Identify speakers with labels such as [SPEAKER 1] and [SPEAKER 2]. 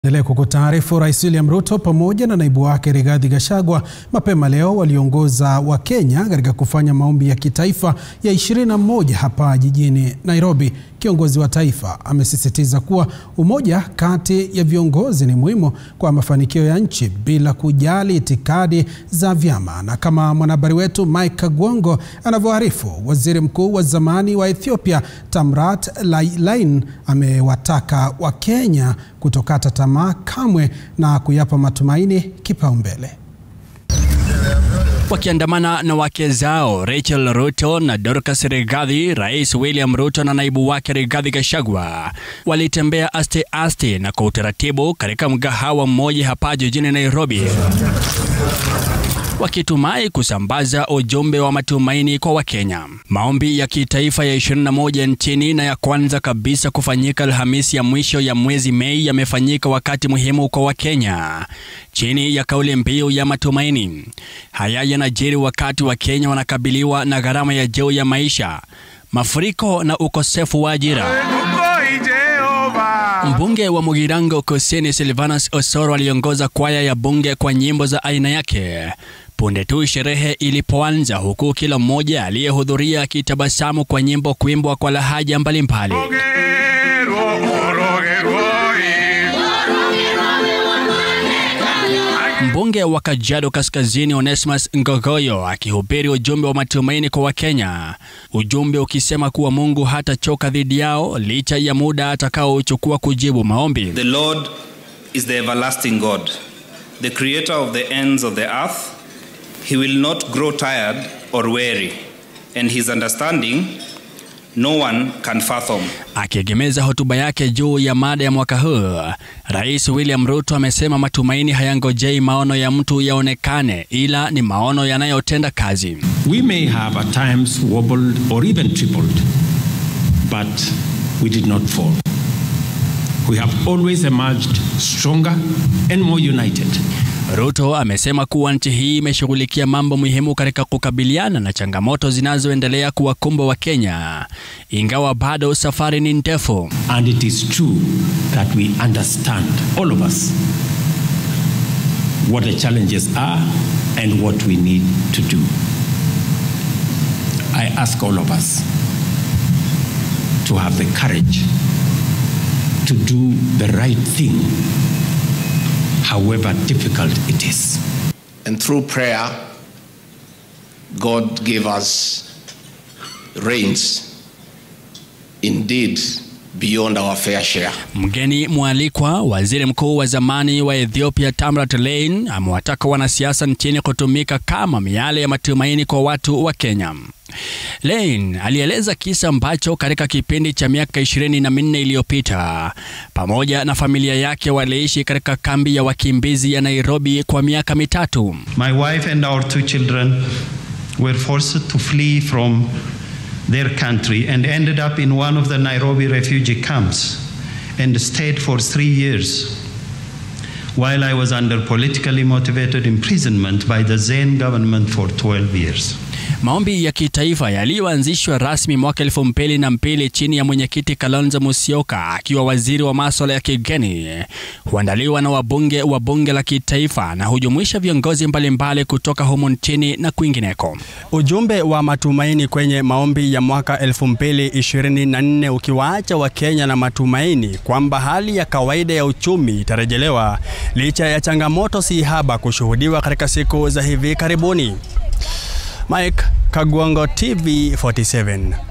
[SPEAKER 1] Endelea kukutaarifu Rais William Ruto pamoja na naibu wake Rigathi Gachagua mapema leo waliongoza Wakenya katika kufanya maombi ya kitaifa ya 21 hapa jijini Nairobi. Kiongozi wa taifa amesisitiza kuwa umoja kati ya viongozi ni muhimu kwa mafanikio ya nchi bila kujali itikadi za vyama. Na kama mwanahabari wetu Mike Kagwongo anavyoarifu, waziri mkuu wa zamani wa Ethiopia Tamrat Lain amewataka Wakenya kutokata tamaa kamwe na kuyapa matumaini kipaumbele.
[SPEAKER 2] Wakiandamana na wake zao Rachel Ruto na Dorcas Rigathi, Rais William Ruto na naibu wake Rigathi Gachagua walitembea aste aste na kwa utaratibu katika mgahawa mmoja hapa jijini Nairobi, wakitumai kusambaza ujumbe wa matumaini kwa Wakenya. Maombi ya kitaifa ya 21 nchini na ya kwanza kabisa kufanyika Alhamisi ya mwisho ya mwezi Mei yamefanyika wakati muhimu kwa Wakenya chini ya kauli mbiu ya matumaini. Haya yanajiri wakati Wakenya wanakabiliwa na gharama ya juu ya maisha, mafuriko na ukosefu wa ajira. Mbunge wa Mugirango Kusini Silvanus Osoro aliongoza kwaya ya bunge kwa nyimbo za aina yake punde tu sherehe ilipoanza, huku kila mmoja aliyehudhuria akitabasamu kwa nyimbo kuimbwa kwa lahaja mbalimbali. Mbunge wa Kajiado Kaskazini Onesmus Ngogoyo akihubiri ujumbe wa matumaini kwa Wakenya, ujumbe ukisema kuwa Mungu hatachoka dhidi yao licha ya muda atakaochukua kujibu maombi.
[SPEAKER 3] The Lord is the everlasting God, the creator of the ends of the earth. He will not grow tired or weary, and his understanding no one can fathom.
[SPEAKER 2] Akiegemeza hotuba yake juu ya mada ya mwaka huu, Rais William Ruto amesema matumaini hayangojei maono ya mtu yaonekane, ila ni maono yanayotenda kazi.
[SPEAKER 4] We may have at times wobbled or even tripled, but we did not fall. We have always emerged stronger and more united.
[SPEAKER 2] Ruto amesema kuwa nchi hii imeshughulikia mambo muhimu katika kukabiliana na changamoto zinazoendelea kuwakumba Wakenya, ingawa bado safari ni ndefu.
[SPEAKER 4] And it is true that we understand, all of us, what the challenges are and what we need to do. I ask all of us to have the courage to do the right thing however difficult it is.
[SPEAKER 5] And through prayer, God gave us rains indeed beyond our fair share.
[SPEAKER 2] Mgeni mwalikwa, waziri mkuu wa zamani wa Ethiopia Tamrat Lain amewataka wanasiasa nchini kutumika kama miale ya matumaini kwa watu wa Kenya. Lain alieleza kisa ambacho katika kipindi cha miaka ishirini na minne iliyopita pamoja na familia yake waliishi katika kambi ya wakimbizi ya Nairobi kwa miaka mitatu.
[SPEAKER 6] My wife and our two children were forced to flee from their country and ended up in one of the Nairobi refugee camps and stayed for three years while I was under politically motivated imprisonment by the Zen government for 12 years.
[SPEAKER 2] Maombi ya kitaifa yaliyoanzishwa rasmi mwaka elfu mbili na mbili chini ya mwenyekiti Kalonzo Musyoka akiwa waziri wa masuala ya kigeni huandaliwa na wabunge wa bunge la kitaifa na hujumuisha viongozi mbalimbali kutoka humu nchini na kwingineko.
[SPEAKER 7] Ujumbe wa matumaini kwenye maombi ya mwaka 2024 ukiwaacha Wakenya na matumaini kwamba hali ya kawaida ya uchumi itarejelewa licha ya changamoto si haba kushuhudiwa katika siku za hivi karibuni. Mike Kagwango, TV 47.